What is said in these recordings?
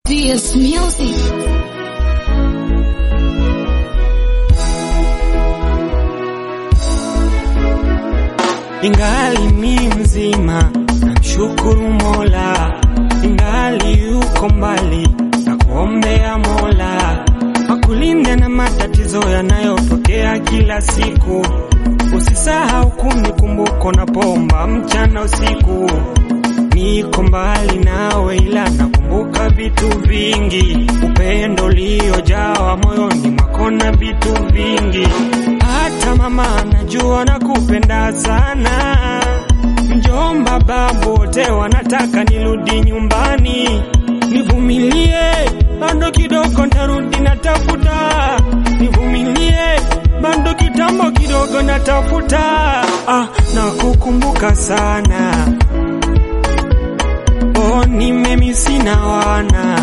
DS Music. Ingali mi mzima, namshukuru Mola, ingali yuko mbali, na kuombea Mola akulinde na matatizo yanayotokea kila siku. Usisahau kunikumbuka napomba mchana usiku. Niko mbali nawe, ila nakumbuka vitu vingi, upendo uliojawa moyoni mwako na vitu vingi. Hata mama najua nakupenda sana, mjomba, babu wote wanataka nirudi nyumbani. Nivumilie bado kidogo, ntarudi natafuta. Nivumilie bado kitambo kidogo, natafuta. Ah, nakukumbuka sana Oh, nimemisi na wana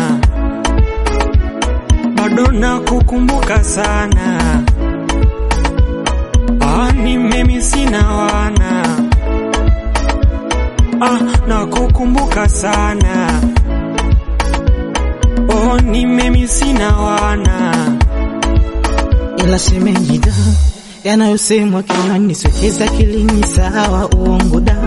bado nakukumbuka sana. Ah, nimemisi na wana ah, nakukumbuka sana. Oh, nimemisi na wana ila shemeji da, yanayosemwa kinywani siwekeza kilini, sawa uongo da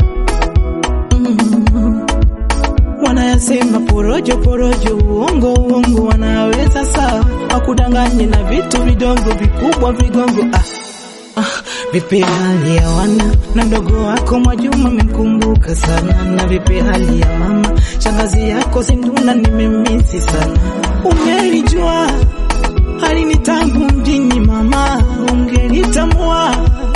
mm. Wanayasema porojo porojo, uongo uongo, wanaweza sawa, wakudanganye na vitu vidogo vikubwa vigongo ah. Ah, vipi hali ya wana na mdogo wako Mwajuma memkumbuka sana, na vipi hali ya mama shangazi yako Zinduna nimemisi sana. Ungelijua hali ni tangu mjini mama, ungelitambua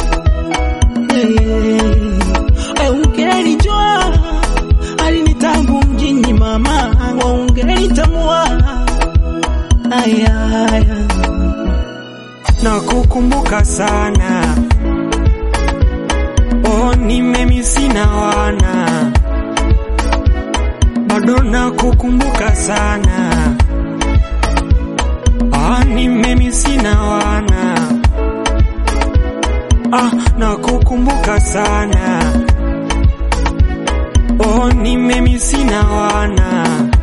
hey, hey, ungelijua hali ni tangu mjini mama, ungelitambua aya, aya. nakukumbuka sana. Oh, nimemisi na wana bado nakukumbuka sana. Ah, nimemisi na wana ah, nakukumbuka sana. Oh, nimemisi na wana